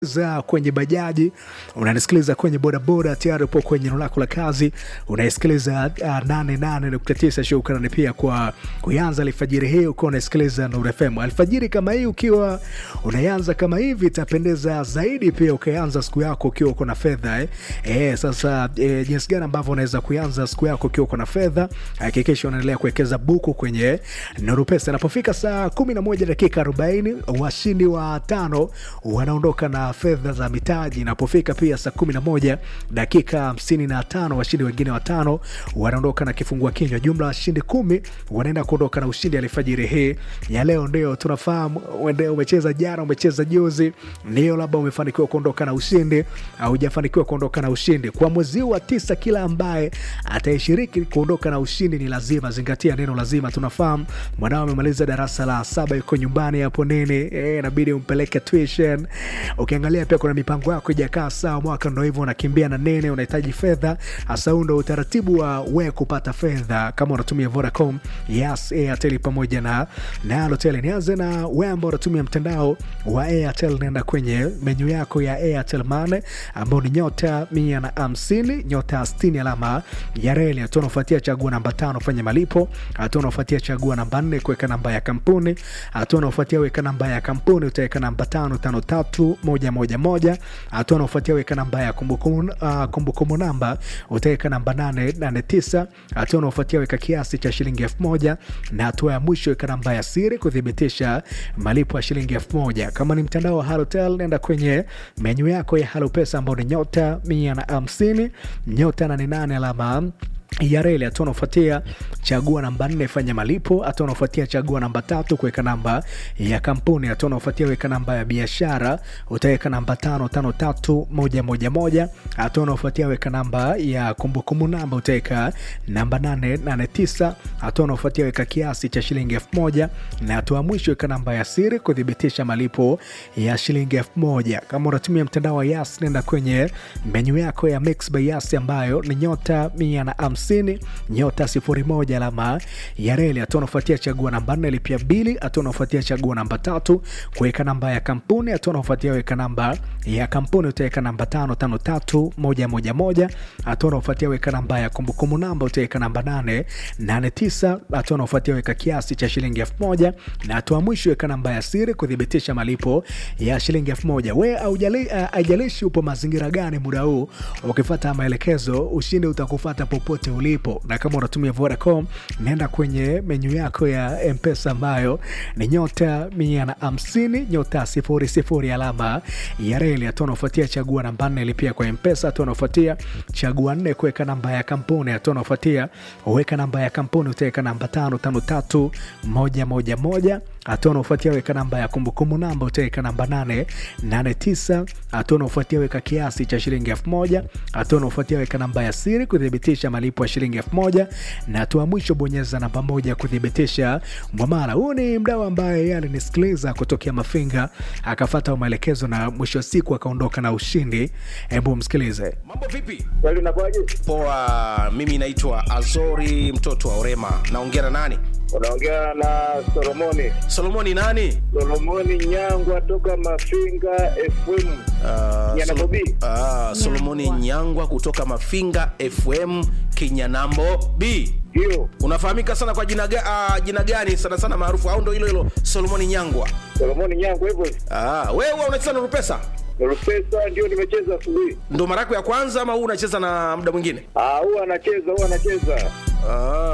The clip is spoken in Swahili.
za kwenye bajaji unanisikiliza kwenye bodaboda tayari upo kwenye eneo lako la kazi unaisikiliza uh, 88.9 shukrani pia kwa kuanza alfajiri hii ukiwa unaisikiliza Nuru FM alfajiri kama hii ukiwa unaanza kama hivi itapendeza zaidi pia ukianza siku yako ukiwa uko na fedha eh. Eh, sasa eh, jinsi gani ambavyo unaweza kuanza siku yako ukiwa uko na fedha hakikisha unaendelea kuwekeza buku kwenye Nuru Pesa inapofika saa 11 dakika 40 washindi wa tano wanaondoka na fedha za mitaji inapofika pia saa 11 dakika 55 washindi wengine watano wanaondoka na kifungua kinywa jumla washindi kumi wanaenda kuondoka na ushindi alfajiri hii ya leo ndio tunafahamu uende umecheza jana umecheza juzi ndio labda umefanikiwa kuondoka na ushindi au hujafanikiwa kuondoka na ushindi kwa mwezi wa tisa kila ambaye ataishiriki kuondoka na ushindi ni lazima zingatia neno lazima tunafahamu mwanao amemaliza darasa la saba yuko nyumbani hapo nini eh, inabidi umpeleke tuition ukiangalia pia kuna mipango yako ijakaa sawa mwaka ndo hivyo unakimbia na nene unahitaji fedha hasa huu ndo utaratibu wa we kupata fedha kama unatumia vodacom yes airtel pamoja na na Halotel. nianze na we ambao unatumia mtandao wa airtel naenda kwenye menyu yako ya airtel mane ambao ni nyota mia na hamsini nyota stini alama ya reli hatua unaofuatia chagua namba tano fanya malipo hatua unaofuatia chagua namba nne kuweka namba ya kampuni hatua unaofuatia weka namba ya kampuni utaweka namba tano tano tatu moja moja moja hatua unaofuatia weka namba ya kumbukumbu uh, kumbukumbu namba utaweka namba nane nane tisa hatua unaofuatia weka kiasi cha shilingi elfu moja na hatua ya mwisho weka namba ya siri kuthibitisha malipo ya shilingi elfu moja kama ni mtandao wa halotel nenda kwenye menyu yako ya halo pesa ambao ni nyota mia na hamsini nyota nane nane alama ya reli hatua unaofuatia chagua namba nne fanya malipo hatua unaofuatia chagua namba tatu kuweka namba ya kampuni hatua unaofuatia weka namba ya biashara utaweka namba tano tano tatu moja moja moja hatua unaofuatia weka namba ya kumbukumbu namba utaweka namba nane nane tisa hatua unaofuatia weka kiasi cha shilingi elfu moja na hatua ya mwisho weka namba ya siri kuthibitisha malipo ya shilingi elfu moja kama unatumia mtandao wa yas nenda kwenye menyu yako ya mix by yas ambayo ni nyota mia na hamsini nyota sifuri moja alama ya reli hatua unafuatia chagua namba nne lipia bili hatua unafuatia chagua namba tatu kuweka namba ya kampuni hatua unafuatia weka namba ya kampuni utaweka namba tano tano tatu moja moja moja hatua unafuatia weka namba ya kumbukumbu namba utaweka namba nane nane tisa hatua unafuatia weka kiasi cha shilingi elfu moja na hatua mwisho weka namba ya siri kuthibitisha malipo ya shilingi elfu moja we haijalishi uh, upo mazingira gani muda huu ukifata maelekezo ushindi utakufata popote ulipo na kama unatumia vodacom naenda kwenye menyu yako ya mpesa ambayo ni nyota mia na hamsini nyota sifuri sifuri alama ya reli hatua unaofuatia chagua namba nne lipia kwa mpesa hatua unaofuatia chagua nne kuweka namba ya kampuni hatua unaofuatia uweka namba ya kampuni utaweka namba tano tano tatu moja moja moja hatua unaofuatia weka namba ya kumbukumbu namba utaweka namba nane nane tisa hatua unaofuatia weka kiasi cha shilingi elfu moja hatua unaofuatia weka namba ya siri kuthibitisha malipo ya shilingi elfu moja na hatua mwisho bonyeza namba moja kuthibitisha mwamala huu ni mdau ambaye yeye alinisikiliza kutokea mafinga akafata maelekezo na mwisho wa siku akaondoka na ushindi hebu msikilize mambo vipi Kweli unakuwaje? poa mimi naitwa azori mtoto wa orema naongea na nani Unaongea na Solomoni. solomoni nani Solomoni Nyangwa toka Mafinga FM. Ah, Nyana Solo- Bobi. Ah, solomoni nyangwa kutoka mafinga fm kinyanambo b Hiyo unafahamika sana kwa jina, ga, ah, jina gani sana sana maarufu au ndo hilo hilo solomoni nyangwa Solomoni Nyangwa hivyo. ah, wewe huwa unacheza na rupesa Rupesa ndio nimecheza asubuhi. ndo mara yako ya kwanza ama huu unacheza na muda mwingine Ah, huwa anacheza, huwa anacheza. ah.